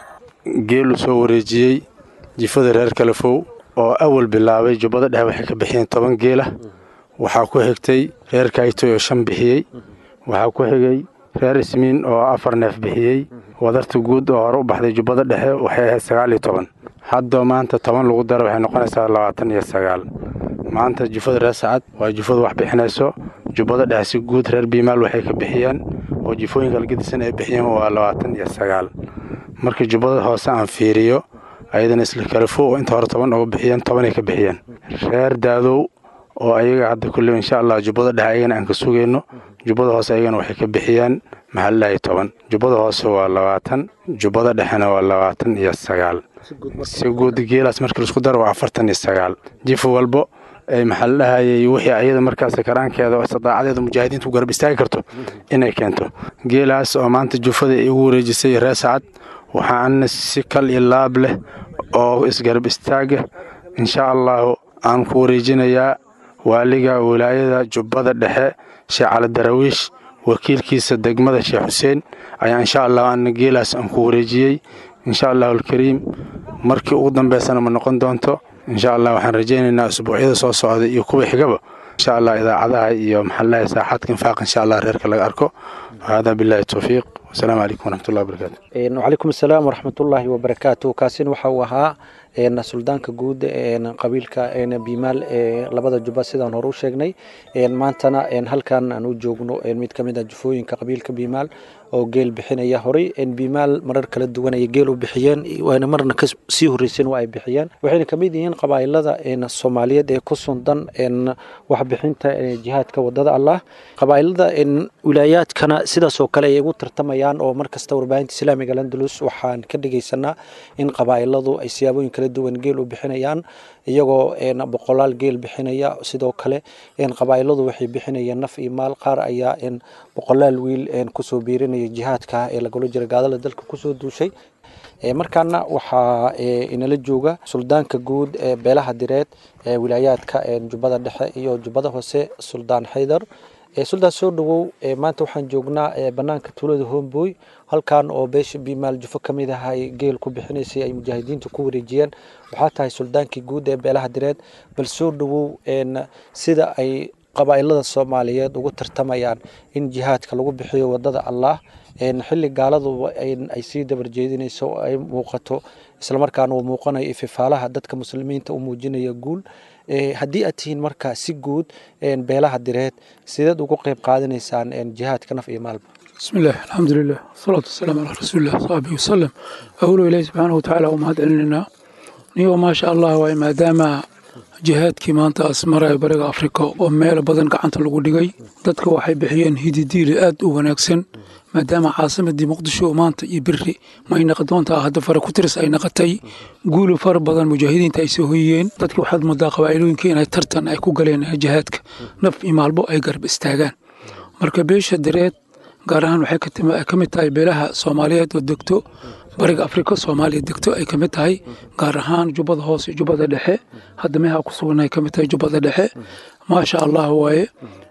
geelu soo wareejiyey jifada reer kalafow oo awal bilaabay jubbada dhexe waxay ka bixiyeen toban geelah waxaa ku xigtay reer kaytoy oo shan bixiyey waxaa ku xigay reer ismiin oo afar neef bixiyey wadarta guud oo hore u baxday jubbada dhexe waxay ahayd sagaal iyo toban haddoo maanta toban lagu daro waxay noqonaysaa labaatan iyo sagaal maanta jufada reer sacad waa jufada wax bixinayso jubbada dhexe si guud reer biimaal waxay ka bixiyeen oo jifooyinka algadisan ay bixiyeen waa labaatan iyo sagaal markii jubbada hoose aan fiiriyo ayadana isla kalafo oo inta hore toban oga bixiyeen tobanay ka bixiyeen reer daadow oo ayaga hadda kulle insha allah jubbada dhexe ayagana aan ka sugayno jubbada hoose ayagana waxay ka bixiyeen maxaa lalahay toban jubbada hoose waa labaatan jubbada dhexena waa labaatan iyo sagaal si guud geelaas markii laisku daro waa afartan iyo sagaal jif walbo maxaa la dhahayay wixii ayada markaas karaankeeda oo istidaacadeeda mujaahidiinta u garab istaagi karto inay keento geelaas oo maanta jufada ay ugu wareejisay reer sacad waxaana si kal iyo laab leh oo isgarab istaaga insha allahu aan ku wareejinayaa waaliga wilaayada jubbada dhexe sheekh cali darawiish wakiilkiisa degmada sheekh xuseen ayaa insha allah ana geelaas aan ku wareejiyey insha allahu alkariim markii ugu dambeysana ma noqon doonto insha allah waxaan rajaynaynaa usbuucyada soo socda iyo kuwa xigaba insha allah idaacadaha iyo maxallaha saaxaadka infaaq insha allah reerka laga arko hada billahi towfiiq wasalaamu calaykum waraxmatullahi wabarakaatu wacalaykum asalaam waraxmatullaahi wabarakaatu kaasina waxa uu ahaa suldaanka guud qabiilka biimaal ee labada jubba sidaan hore u sheegnay maantana halkan aan u joogno mid ka mid a jufooyinka qabiilka biimaal oo geel bixinaya horey biimaal marar kala duwan ay geel u bixiyeen waana marna kasii horreyseen waa ay bixiyeen waxayna ka mid yihiin qabaa'ilada soomaaliyeed ee ku sundan waxbixinta jihaadka wadada allah qabaa'ilada wilaayaadkana sidaas oo kale ay ugu tartamayaan oo markasta warbaahinta islaamiga landalus waxaan ka dhegaysanaa in qabaa'iladu ay siyaabooyin kala duwan geel u bixinayaan iyagoo boqolaal geel bixinaya sidoo kale qabaa'iladu waxay bixinayaan naf iyo maal qaar ayaa boqolaal wiil kusoo biirinaya jihaadka ee lagula jira gaadala dalka kusoo duushay markaana waxaa inala jooga suldaanka guud ee beelaha direed ee wilaayaadka jubbada dhexe iyo jubbada hoose suldaan xaydar suldaan soo dhawow maanta waxaan joognaa banaanka tuulada homboy halkan oo beesha biimaal jufo ka mid ah ay geel ku bixinaysay ay mujaahidiintu ku wareejiyeen waxaa tahay suldaankii guud ee beelaha direed bal soo dhawow sida ay qabaa'ilada soomaaliyeed ugu tartamayaan in jihaadka lagu bixiyo wadada allah xilli gaaladuba ay sii dabarjeedinayso oo ay muuqato islamarkaana uu muuqanayo ififaalaha dadka muslimiinta u muujinaya guul haddii aad tihiin markaa si guud beelaha direed sideed ugu qeyb qaadanaysaan jihaadka naf iyo maalba بسم الله الحمد لله والصلاة والسلام على رسول الله صحبه وسلم أولو إليه سبحانه وتعالى ومهد علينا نيو ما شاء الله وإي ما دام jihaadkii maanta asmaraya bariga afrika oo meelo badan gacanta lagu dhigay dadka waxay bixiyeen hididiili aad u wanaagsan maadaama caasimadii muqdisho maanta iyo beri may naqi doontaa hadda fara ku tiris ay naqatay guuli fara badan mujaahidiinta ay soo hoyiyeen dadki waxaad moodaa qabaa'ilooyinka inay tartan ay ku galeen jihaadka naf iyo maalbo ay garab istaagaan marka beesha dareed gaar ahaan waxay ka mid tahay beelaha soomaaliyeed oo degto bariga afrika soomaaliya degto ay ka mid tahay gaar ahaan jubbada hoose jubbada dhexe hadda meeha ku sugan ay ka mid tahay jubbada dhexe maasha allah waaye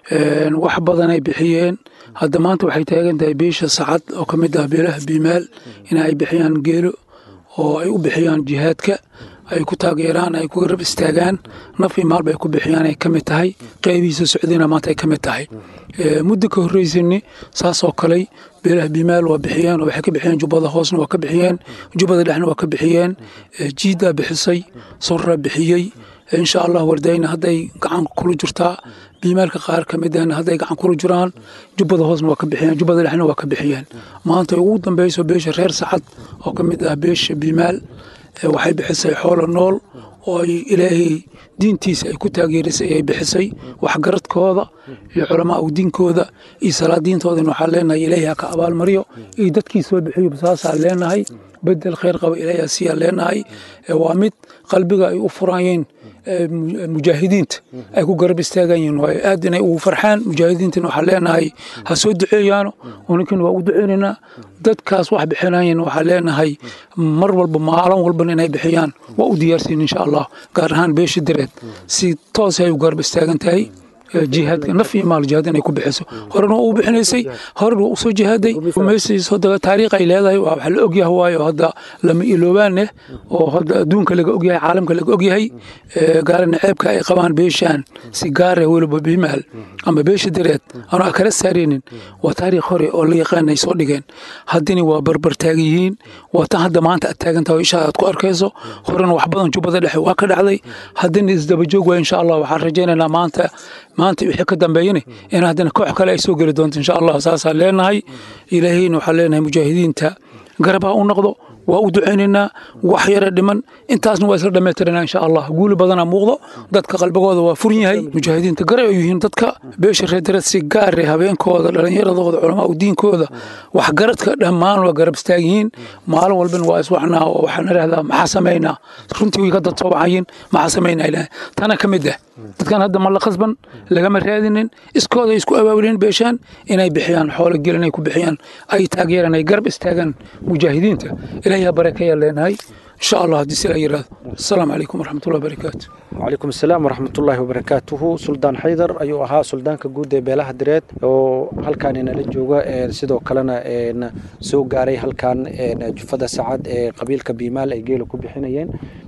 wax badan ay bixiyeen hadda maanta waxay taagan tahay beesha sacad oo ka mid ah beelaha biimaal in ay bixiyaan geelo oo ay u bixiyaan jihaadka ay ku taageeraan ay ku garab istaagaan naf iyo maalba ay ku bixiyaan ay ka mid tahay qeybihiisa socdina maanta ay ka mid tahay muddo ka horreysani saasoo kaley beelaha biimaal waa bixiyeen oo waxay ka bixiyeen jubbada hoosna waa ka bixiyeen jubbada dhexna waa ka bixiyeen jiidaa bixisay surra bixiyey insha allah wardayna hadday gacan kula jirtaa biimaalka qaar ka mid ahna hadday gacan kula jiraan jubbada hoosna waa ka bixiyeen jubbada dhexna waa ka bixiyeen maanta ugu dambeyso beesha reer sacad oo ka mid ah beesha biimaal waxay bixisay xoolo nool oo ay ilaahay diintiisa ay ku taageerisay ay bixisay waxgaradkooda iyo culamaa u diinkooda iyo salaadiintoodana waxaa leenahay ilaahay ha ka abaalmaryo iyo dadkii soo bixiyo saasaa leenahay bedel khayr qaba ilaahay asiyaa leenahay waa mid qalbiga ay u furayeen mujaahidiinta ay ku garab istaagayiin waayo aad inay ugu farxaan mujaahidiintana waxaa leenahay ha soo duceeyaano ninkan waa u duceynaynaa dadkaas wax bixinayan waxaa leenahay mar walba maalin walbana inay bixiyaan waa u diyaarsiin insha allah gaar ahaan beesha direed si toos ay u garab istaagan tahay jihaadka naf iyo maal jihaad inay ku bixiso horena waa u bixinaysay horena waa usoo jihaaday meeshiis hadda taariikh ay leedahay waa waxa la ogyahay waayo hadda lama iloobaaneh oo hadda adduunka laga ogyahay caalamka laga ogyahay gaarana ceebka ay qabaan beeshaan si gaara weliba bimaal ama beesha dareed aanu a kala saaraynin waa taariikh hore oo la yaqaan ay soo dhigeen haddina waa barbar taagan yihiin waa tan hadda maanta aad taagantaha oo ishaa aad ku arkayso horena wax badan jubbada dhexe waa ka dhacday haddina isdabajoog waa insha allah waxaan rajaynaynaa maanta maanta wixii ka dambeeyana in haddana koox kale ay soo geli doonto insha allah saasaan leenahay ilaahayna waxaan leenahay mujaahidiinta garab ha u noqdo waa u ducaynaynaa wax yara dhiman intaasna waa isla dhammaytiranaa insha allah guuli badanaa muuqdo dadka qalbigooda waa furin yahay mujaahidiinta garay ay yihiin dadka beesha reedareed si gaare habeenkooda dhallinyaradooda culamaa u diinkooda waxgaradka dhammaan waa garab istaag yihiin maalin walbana waa iswaxnaa oo waxaan idhahdaa maxaa samaynaa runtii way ka dad soo baxayiin maxaa samaynaa ilaah tana ka mid ah dadkan hadda ma la khasban lagama raadinin iskooda isku abaabulin beeshaan inay bixiyaan xoolo gelin ay ku bixiyaan ay taageeraan ay garab istaagaan mujaahidiinta ilaahay ha barakeeyaa leenahay insha allah haddii sila yiraahdo asalaamu calaykum waraxmatullahi wabarakaatu وعليكم السلام ورحمة الله وبركاته سلطان حيدر أيو أها سلطان كجود بيلاها دريت oo halkaan inala jooga sidoo kalena soo gaaray halkaan jufada sacad ee qabiilka biimaal ay geela ku bixinayeen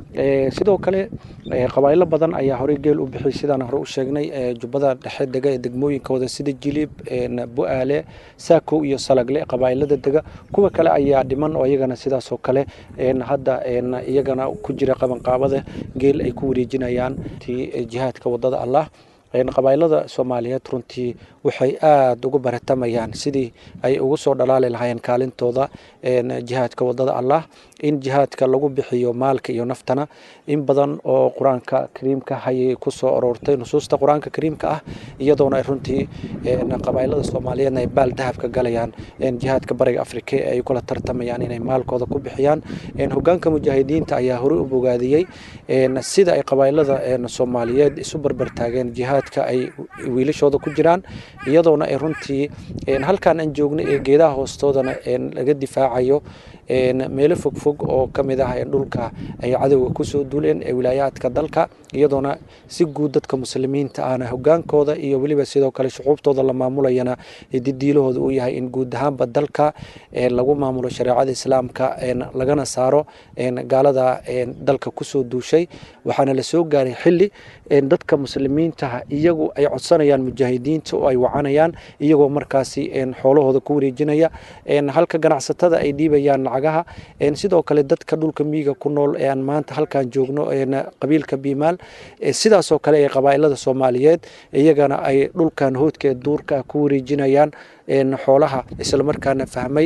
sidoo kale qabaa'ilo badan ayaa horey geel u bixiyay sidaan hore u sheegnay jubbada dhexe dega ee degmooyinkooda sida jilib bu-aale saako iyo salagle qabaa'ilada dega kuwa kale ayaa dhiman oo iyagana sidaasoo kale hadda iyagana ku jira qabanqaabada geel ay ku wareejinayaan jihaadka wadada allah qabaa'ilada soomaaliyeed runtii waxay aada ugu baratamayaan sidii ay ugu soo dhalaali lahaayeen kaalintooda jihaadka wadada allah in jihaadka lagu bixiyo maalka iyo naftana in badan oo qur-aanka kariimka hayay kusoo aroortay nusuusta qur-aanka kariimka ah iyadoona ay runtii qabaa'ilada soomaaliyeedna ay baal dahabka galayaan jihaadka bariga afrika ee ay kula tartamayaan inay maalkooda ku bixiyaan hogaanka mujaahidiinta ayaa horey u bogaadiyey sida ay qabaa'ilada soomaaliyeed isu barbartaageen jihaadka ay wiilashooda ku jiraan iyadoona ay runtii halkaan aan joogno ee geedaha hoostoodana laga difaacayo meelo fogfog oo ka mid ah dhulka ay cadowga kusoo duuleen ee wilaayaadka dalka iyadoona si guud dadka muslimiinta ahna hogaankooda iyo weliba sidoo kale shucuubtooda la maamulayana didiilahooda uu yahay in guud ahaanba dalka lagu maamulo shareecada islaamka lagana saaro gaalada dalka kusoo duushay waxaana la soo gaaray xili dadka muslimiintaha iyagu ay codsanayaan mujaahidiinta oo ay wacanayaan iyagoo markaasi xoolahooda ku wareejinaya halka ganacsatada ay dhiibayaan lacagaha sidoo kale dadka dhulka miyiga ku nool ee aan maanta halkaan joogno qabiilka biimaal sidaasoo kale ee qabaa'ilada soomaaliyeed iyagana ay dhulkan hoodka duurka ku wareejinayaan xoolaha islamarkaana fahmay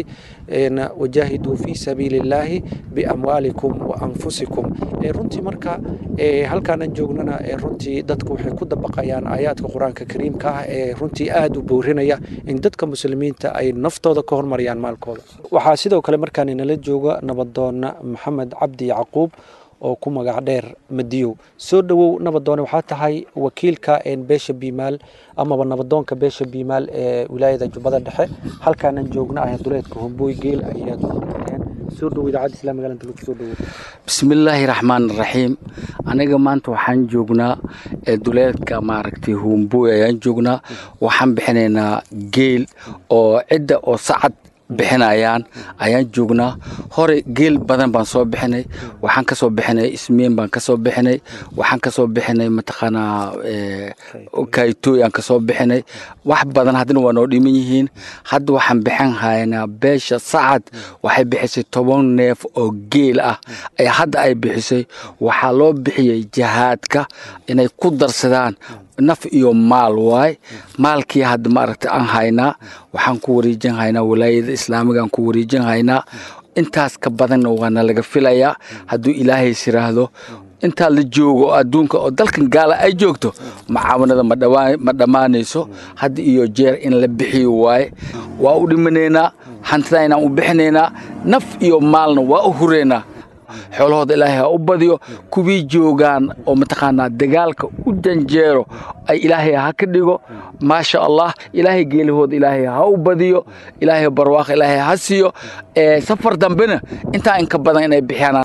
wajaahiduu fii sabiili illaahi biamwaalikum wa anfusikum runtii marka halkaan aan joognana runtii dadku waxay ku dabaqayaan aayaadka qur-aanka kariimka ah ee runtii aada u boorinaya in dadka muslimiinta ay naftooda ka hormariyaan maalkooda waxaa sidoo kale markaan inala jooga nabadoona maxamed cabdi yacquub oo ku magac dheer madiyow soo dhowow nabadoone waxaa tahay wakiilka beesha biimaal amaba nabadoonka beesha biimaal ee wilaayada jubbada dhexe halkaanan joogna ah duleedka hombooy geel ayaad soo dhow idaacadda islaamiga inta lagu soo dhowo bismillaahi raxmaan raxiim aniga maanta waxaan joognaa duleedka maaragtay hombooy ayaan joognaa waxaan bixinaynaa geel oo cidda oo sacad bixinayaan ayaan joognaa hore geel badan baan soo bixinay waxaan ka soo bixinay ismiin baan ka soo bixinay waxaan ka soo bixinay mataqaanaa kaytooy aan ka soo bixinay wax badan haddana waa noo dhiman yihiin hadda waxaan bixin haynaa beesha sacad waxay bixisay toban neef oo geel ah ay hadda ay bixisay waxaa loo bixiyey jihaadka inay ku darsadaan naf iyo maal waay maalkii hadda maaragtay aan haynaa waxaan ku wareejin haynaa walaayada islaamigaan ku wareejin haynaa intaas ka badanna waana laga filayaa hadduu ilaahays yiraahdo intaa la joogo adduunka oo dalkan gaala ay joogto macaawanada ma dhammaanayso hadda iyo jeer in la bixiyo waaye waa u dhimanaynaa hantida inaan u bixinaynaa naf iyo maalna waa u huraynaa xoolahooda ilaahay ha u badiyo kuwii joogaan oo mataqaanaa dagaalka u janjeero ay ilaahay ha ka dhigo maasha allah ilaahay geelahooda ilaahay ha u badiyo ilaahay barwaaqo ilaahay ha siiyo safar dambena intaa inka badan inay bixiyaan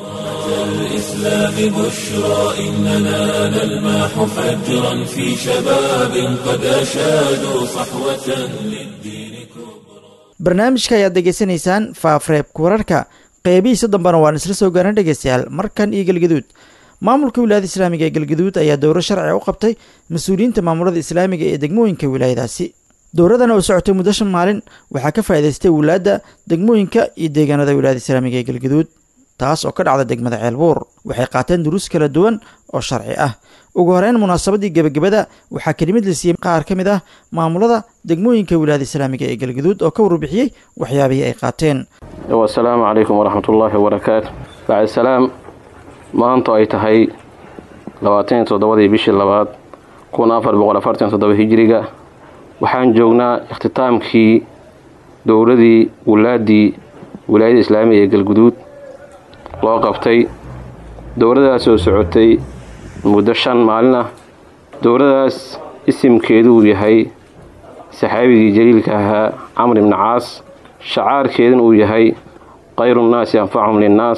الإسلام بشرى إننا نلمح فجرا في شباب قد أشادوا صحوة للدين barnaamijka ayaad degeysanaysaan faafreebka wararka qeybihiisa dambena waan isla soo gaaran dhegeystayaal markan iyo galgaduud maamulka wilaayada islaamiga ee galgaduud ayaa dowro sharciga u qabtay mas-uuliyiinta maamulada islaamiga ee degmooyinka wilaayadaasi dowradan oo socotay muddo shan maalin waxaa ka faa'idaystay wulaadda degmooyinka iyo deegaanada wilaayada islaamiga ee galgaduud taas oo ka dhacda degmada ceelbuur waxay qaateen duruus kala duwan oo sharci ah ugu horeyn munaasabadii gebagabada waxaa kelimad la siiyey qaar ka mid ah maamulada degmooyinka wilaayada islaamiga ee galgaduud oo ka warbixiyey waxyaabihii ay qaateen wasalaamu calaykum waraxmatullaahi wabarakaatu bacd salaam maanto ay tahay labaataniyo toddobadii bishii labaad kun afar boqol afartan toddoba hijiriga waxaan joognaa ikhtitaamkii dowladii wulaadii wilaayada islaamiga ee galguduud loo qabtay dowladaas oo socotay muddo shan maalin ah dowladaas isimkeedu uu yahay saxaabigii jaliilka ahaa camr ibni caas shacaarkeeduna uu yahay khayrunnaasi anfachum linnaas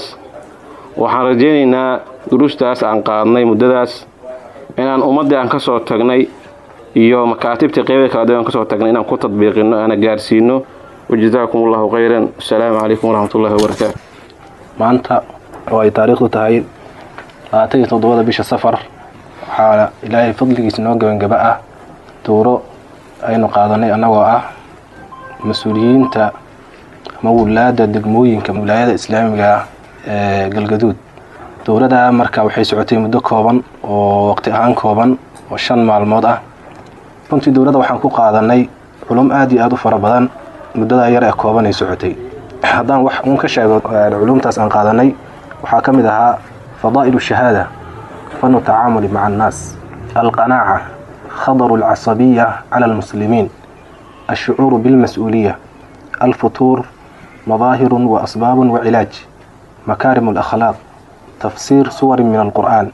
waxaan rajaynaynaa duruustaas aan qaadnay muddadaas inaan ummaddii aan ka soo tagnay iyo makaatibtii qeybada kala duwan aan ka soo tagnay inaan ku tadbiiqinno aana gaarsiino wajazaakum allahu khayran asalaamu calaykum waraxmatullahi wabarakaatu maanta oo ay taariikhdu tahay labaatan iyo toddobada bisha safar waxaa ilaahay fadligiisa noo gebangaba ah dowro aynu qaadanay annagoo ah mas-uuliyiinta ama wulaadda degmooyinka wilaayada islaamiga ah ee galgaduud dowladda marka waxay socotay muddo kooban oo waqti ahaan kooban oo shan maalmood ah runtii dowladda waxaan ku qaadanay culum aad iyo aad u fara badan muddadaa yar ee kooban ay socotay haddaan wax uun ka sheego culumtaas aan qaadanay waxaa ka mid ahaa fadaa'ilu shahaada fanu tacaamuli maca annaas alqanaaca khadaru alcasabiya cala almuslimiin alshucuuru bilmas-uuliya alfutuur madaahirun wa asbaabun wa cilaaj makaarim alakhlaaq tafsiir suwarin min alqur'aan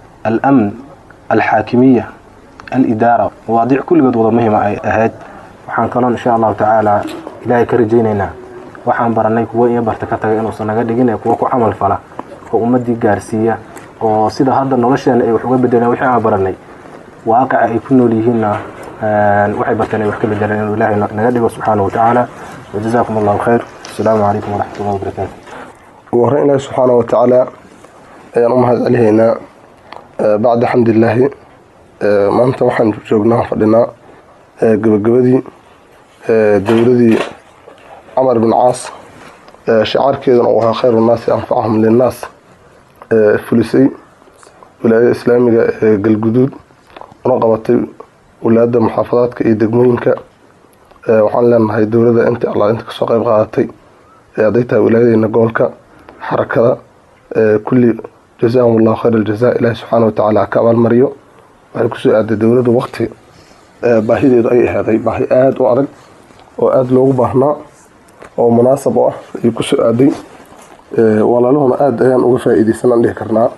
alamn alxaakimiya alidaara mawaadiic kulligood wada muhima ay ahayd waxaan kaloon insha allahu tacaala ilaahay ka rajaynaynaa waxaan baranay kuwo iyo barta ka taga inuusan naga dhigin ee kuwo ku camal fala oo ummaddii gaarsiiya oo sida hadda nolosheena ay wax uga bedeleen wixii aan baranay waaqica ay ku nool yihiinna waxay barteen ay wax ka bedeleen inuu ilaahay naga dhigo subxaana wa tacaala wajazaakum allahu khayr asalaamu calaykum waraxmatullahi wabarakaatu ugu horreyn ilaahi subxaana wa tacaala ayaan u mahad celihaynaa bacda xamdilaahi maanta waxaan joognaa fadhinaa gebagabadii dowladii camar bin caas shacaarkeeduna uu ahaa khayru nnaasi anfachum linnaas fulisay wilaayada islaamiga ee galguduud una qabatay walaada muxaafadaadka iyo degmooyinka waxaan leenahay dowladda intii alla inta kasoo qeyb qaadatay hadday tahay wilaayadeena gobolka xarakada kulli jazaahum allahu khayr aljaza ilaahi subxaana watacaala ka abaalmariyo waxay kusoo aaday dowladdu waqti baahideedu ay ahaaday baahi aada u adag oo aada loogu baahnaa oo munaasab u ah ayuu kusoo aaday walaalahuna aada ayaan uga faa-iideysanaan dhihi karnaa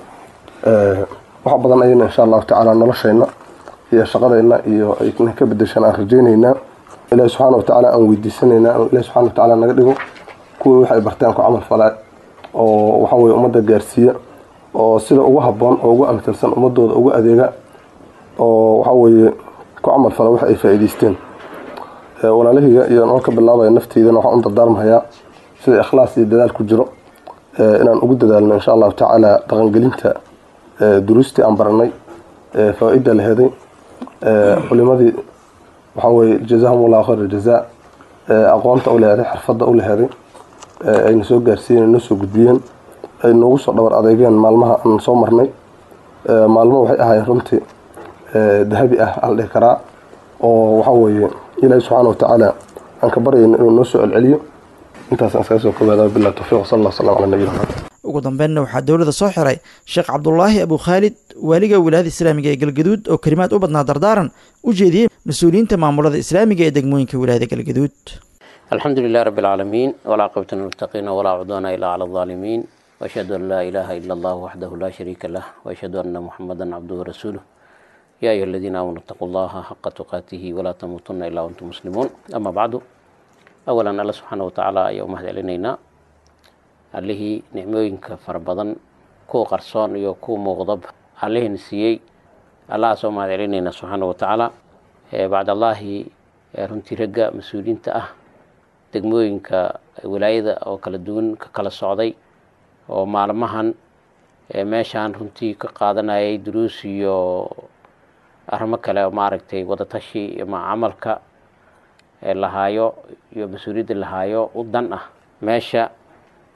wax badan ayayna insha allahu tacaala noloshayna iyo shaqadayna iyo ay ka bedeshaan aan rajaynaynaa ilaahi subxaana watacaala aan weydiisanaynaa ilahi subxana watacaala naga dhigo kuwii waxay barteen ku camal falaa oo waxa weye ummadda gaarsiiya oo sida ugu habboon oo ugu amtilsan ummadooda ugu adeega oo waxa weeye ku camal fala wax ay faa-iideysteen walaalahiga iyo noo ka bilaabaya nafteydana waxaan u dardaarmahayaa sida ikhlaas iyo dadaal ku jiro inaan ugu dadaalno insha allahu tacaala dhaqangelinta duruustii aan baranay faa-ida la heday culimadii waxaa weye jazahum allahu khayr aljazaa aqoonta u leheday xirfadda u leheday ayna soo gaarsiiyeen noo soo gudbiyeen ay noogu soo dhabar adeegeen maalmaha aan soo marnay maalmo waxay ahaayeen runtii dahabi ah aan dhihi karaa oo waxaa weeye ilaahi subxaana watacaala aan ka baryayna inuu noo soo celceliyo intaasaan iskaga soo koobaada bilah tawfiiq sal allah salam cala nabiyina maxamed ugu dambeynna waxaa dowladda soo xiray sheekh cabdulaahi abu khaalid waaliga wilaayada islaamiga ee galgaduud oo kelimaad u badnaa dardaaran u jeediyey mas-uuliyiinta maamulada islaamiga ee degmooyinka wilaayada galgaduud alxamdu lilah rabi alcaalamiin walcaaqibata lilmuttaqiina walaa cudwaana ilaa cala alظaalimiin waashhadu an laa ilaaha ila allah waxdahu laa shariika lah waashhadu anna muxamadan cabduhu warasuuluh yaa ayuha aladiina aamanuu itaquu allaha xaqa tuqaatihi walaa tamuutunna ilaa wantum muslimuun ama bacdu awalan alla subxaana watacaala ayaa u mahad celinaynaa allihii nicmooyinka fara badan kuwa qarsoon iyo kuwa muuqdaba allihiina siiyey allahaasoo mahad celinaynaa subxaana watacaala bacdallaahi runtii ragga mas-uuliyiinta ah degmooyinka wilaayada oo kala duwan ka kala socday oo maalmahan meeshaan runtii ka qaadanayay duruus iyo arrimo kale oo maaragtay wadatashi ama camalka lahaayo iyo mas-uuliyadda lahaayo u dan ah meesha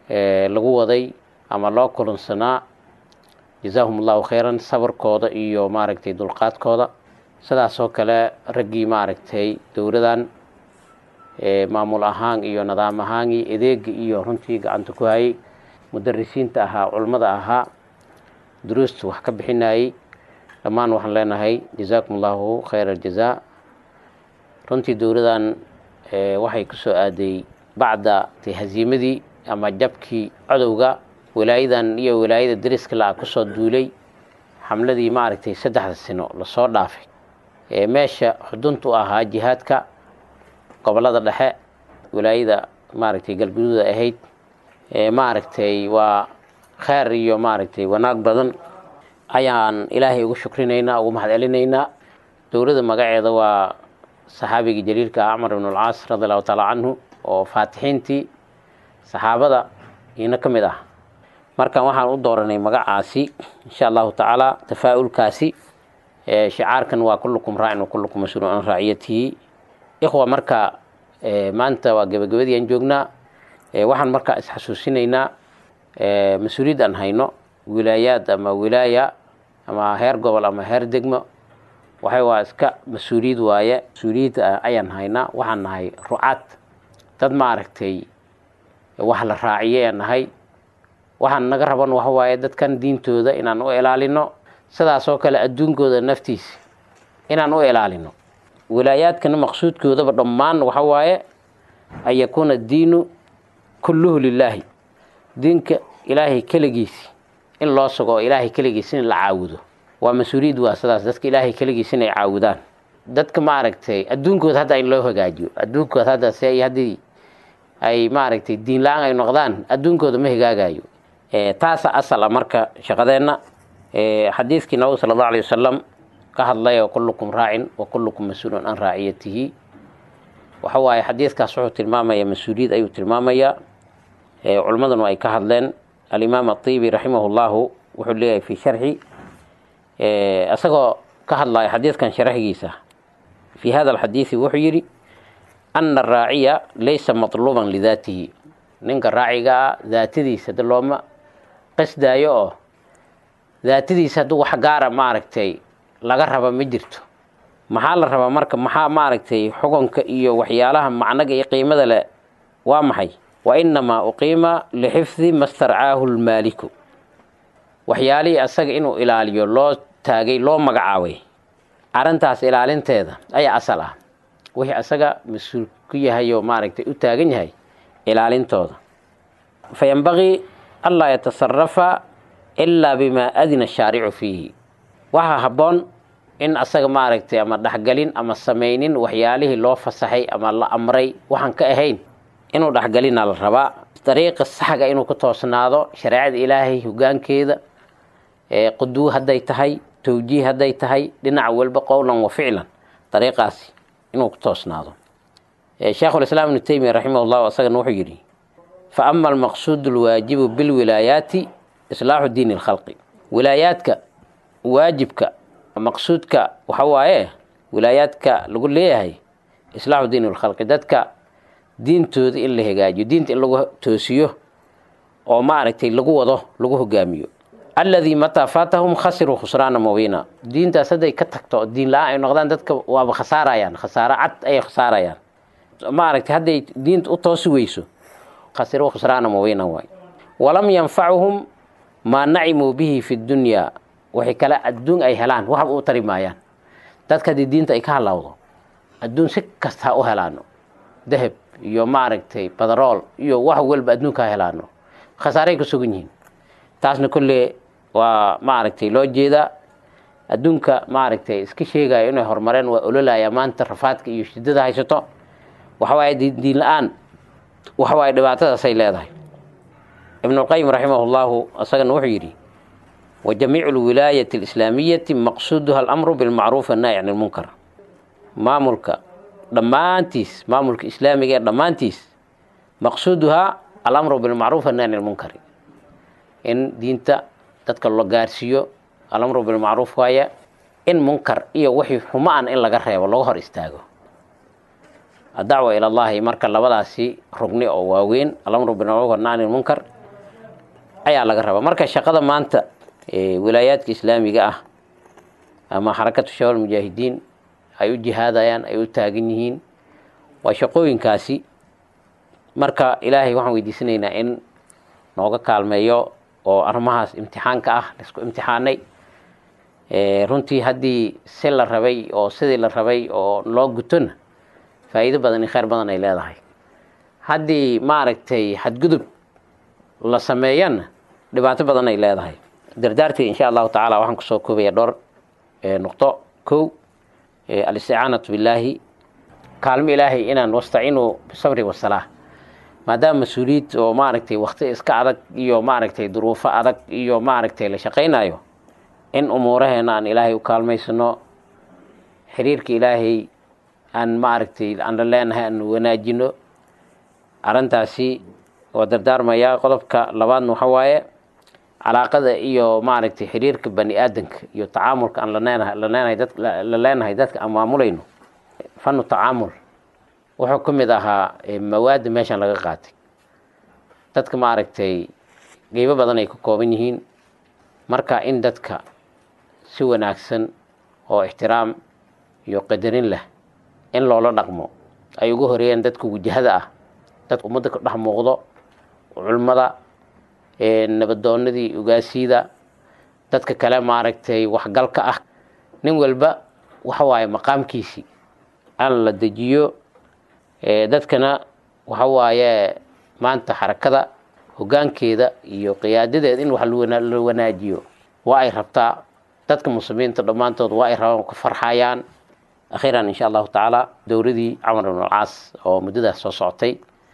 lagu waday ama loo kulansanaa jazaahum allahu khayran sabarkooda iyo maaragtay dulqaadkooda sidaasoo kale raggii maaragtay dowladan maamul ahaan iyo nidaam ahaan iyo adeega iyo runtii gacanta ku hayay mudarisiinta ahaa culmada ahaa duruusta wax ka bixinayay dhammaan waxaan leenahay jazaakum allahu khayra aljazaa runtii dowladan waxay ku soo aaday bacda haziimadii ama jabkii codowga walaayadan iyo walaayada dariska la kusoo duulay xamladii maaragtay saddexda sino lasoo dhaafay meesha xuduntu ahaa jihaadka gobolada dhexe walaayada maaragtay galguduuda ahayd maaragtay waa kheyr iyo maaragtay wanaag badan ayaan ilaahay ugu shukrinaynaa ugu mahad celinaynaa dowladda magaceeda waa saxaabigii jaliilka ah cumar ibn alcaas radi allahu taala canhu oo faatixiintii saxaabada iina ka mid ah markan waxaan u dooranay magacaasi insha allahu tacaala tafaa'ulkaasi shicaarkan waa kullukum raacin wa kullukum mas-uulun an raaciyatihi ikhwa marka maanta waa gebagabadii aan joognaa waxaan markaa isxasuusinaynaa mas-uuliyad aan hayno wilaayaad ama wilaaya ama heer gobol ama heer degmo waxay waa iska mas-uuliyad waaye mas-uuliyad ayaan haynaa waxaan nahay rucaad dad maaragtay wax la raaciyay aan nahay waxaan naga raban waxa waaye dadkan diintooda inaan u ilaalino sidaasoo kale adduunkooda naftiisa inaan u ilaalino wilaayaadkana maqsuudkoodaba dhammaan waxa waaye an yakuuna diinu kulluhu lilaahi diinka ilaahay keligiisi in loo sugo oo ilaahay keligiis in la caabudo waa mas-uuliyad waa sidaas dadka ilaahay keligiis inay caawudaan dadka maaragtay adduunkooda hadda in loo hagaajiyo adduunkooda hadda se haddii ay maaragtay diin la-aan ay noqdaan adduunkooda ma hagaagayo taasa asal a marka shaqadeenna xadiidkii nabigu sala allahu alay wasalam ka hadlay oo kullukum raacin wa kullukum mas-uulun an raaciyatihi waxa waaye xadiidkaas wuxuu tilmaamaya mas-uuliyad ayuu tilmaamayaa culimmaduna ay ka hadleen alimaam atiibi raximah llahu wuxuu leeyahay fi sharxi isagoo ka hadlaya xadiidkan sharxigiisa fi hada alxadiidi wuxuu yidhi ana araaciya laysa matluuban lidaatihi ninka raacigaa daatadiisa de looma qasdaayo oo daatadiisa hadduu wax gaara maaragtay laga raba ma jirto maxaa la rabaa marka maxaa maaragtay xukunka iyo waxyaalaha macnaga iyo qiimada leh waa maxay wa inamaa uqiima lixifdi ma starcaahu lmaaliku waxyaalihii asaga inuu ilaaliyo loo taagay loo magacaabay arrintaas ilaalinteeda ayaa asal ah wixii asaga mas-uul ku yahay oo maaragtay u taagan yahay ilaalintooda fa yanbagii anlaa yatasarafa ilaa bimaa adina shaaricu fiihi waxaa habboon in asaga maaragtay ama dhexgelin ama samaynin waxyaalihii loo fasaxay ama la amray waxaan ka ahayn inuu dhexgelina la rabaa dariiqa saxga inuu ku toosnaado shareecada ilaahay hogaankeeda quduu hadday tahay towjiih hadday tahay dhinac walba qowlan wa ficlan dariiqaasi inuu ku toosnaado sheekhulislaam ibnu teymiya raximah llahu asagana wuxuu yidhi fa ama almaqsuudu alwaajibu bilwilaayaati islaaxu diini lkhalqi wilaayaadka waajibka maqsuudka waxa waaye wilaayaadka lagu leeyahay islaaxu diini lkhalqi dadka diintooda in la hagaajiyo diinta in lagu toosiyo oo maaragtay lagu wado lagu hogaamiyo alladii mataa faatahum khasiruu khusraana mubiina diintaas hadday ka tagto diin la-aan ay noqdaan dadka waaba khasaarayaan khasaaro cad ayay khasaarayaan maaragtay hadday diinta u toosi weyso khasiruu khusraana mubiina waay walam yanfacuhum maa nacimuu bihi fi dunyaa waxay kale adduun ay helaan waxba u tari maayaan dadka haddii diinta ay ka halawdo adduun si kasta ha u helaano dahab iyo maaragtay badarool iyo wax walba adduunka ha helaano khasaaray ku sugan yihiin taasna kolle waa maaragtay loo jeedaa adduunka maaragtay iska sheegayo inay horumareen waa ololaya maanta rafaadka iyo shidada haysato waxawaaye diin la-aan waxawaaye dhibaatadaasay leedahay ibnulqayim raximah llahu isagana wuxuu yidhi wa jamiicu lwilaayati alislaamiyati maqsuuduha alamru bilmacruuf annaahi can ilmunkar maamulka dhammaantiis maamulka islaamiga ee dhammaantiis maqsuuduhaa alamru bilmacruuf annaahi can ilmunkari in diinta dadka la gaarsiiyo alamru bilmacruuf waaya in munkar iyo wixii xumaan in laga reebo laga hor istaago addacwa ila allahi marka labadaasi rugni oo waaweyn alamru bilmacruuf annaahi can ilmunkar ayaa laga rabaa marka shaqada maanta wilaayaadka islaamiga ah ama xarakatu shabaab mujaahidiin ay u jihaadayaan ay u taagan yihiin waa shaqooyinkaasi marka ilaahay waxaan weydiisanaynaa in nooga kaalmeeyo oo arrimahaas imtixaanka ah laisku imtixaanay runtii haddii si la rabay oo sidii la rabay oo loo gutona faa'iido badan iyo kheyr badan ay leedahay haddii maaragtay xadgudub la sameeyana dhibaato badan ay leedahay dardaartii insha allahu tacaala waxaan kusoo koobaya dhowr nuqdo kow alisticaanatu billaahi kaalmo ilaahay inaan wastaciinuu bisabri wasalaa maadaama mas-uuliyid oo maaragtay wakti iska adag iyo maaragtay duruufo adag iyo maaragtay la shaqaynayo in umuuraheena aan ilaahay u kaalmaysano xiriirka ilaahay aan maaragtay aan la leenahay aan wanaajino arrintaasi waa dardaarmayaa qodobka labaadna waxa waaye calaaqada iyo maaragtay xiriirka bani aadanka iyo tacaamulka aan laneenahay la leenahay dad la leenahay dadka aan maamulayno fanu tacaamul wuxuu ka mid ahaa mawaadda meeshan laga qaatay dadka maaragtay qeybo badan ay ka kooban yihiin marka in dadka si wanaagsan oo ixtiraam iyo qadarin leh in loola dhaqmo ay ugu horeeyeen dadka wajahada ah dadka ummadda ka dhex muuqdo culmada nabadoonadii ugaasiyada dadka kale maaragtay waxgalka ah nin walba waxa waaye maqaamkiisii aan la dejiyo dadkana waxa waaye maanta xarakada hoggaankeeda iyo qiyaadadeeda in wax la wanaajiyo waa ay rabtaa dadka muslimiinta dhammaantood waa ay rabaan ka farxayaan akhiiran insha allahu tacaala dowladii camar ibn alcaas oo muddadaas soo socotay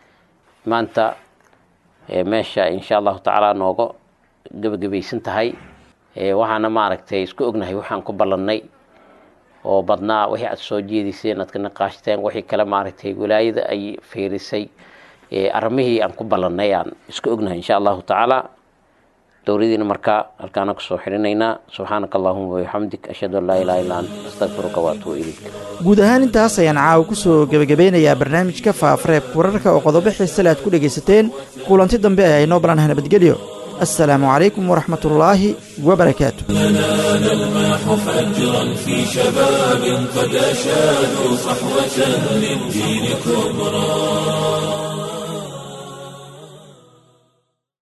maanta meesha insha allahu tacaala nooga gebagabaysan tahay waxaana maaragtay isku ognahay waxaan ku ballannay oo badnaa wixii aad soo jeediseen aad ka naqaashteen wixii kale maaragtay wilaayada ay fiirisay arrimihii aan ku ballannay aan isku ognahay insha allahu tacaala dowladiina markaa halkaana kusoo xidhinaynaa subxaanaka allahuma wabixamdik ashhadu an laa ilaha illa ant astaqfiruka waatubu ilayk guud ahaan intaas ayaan caawa ku soo gebagabeynayaa barnaamijka faafareebka wararka oo qodobo xiisale aad ku dhegaysateen kulanti dambe ayaa inoo balanaha nabadgelyo السلام عليكم ورحمة الله وبركاته لنا نلمح فجرا في شباب قد أشادوا صحوة للدين كبرى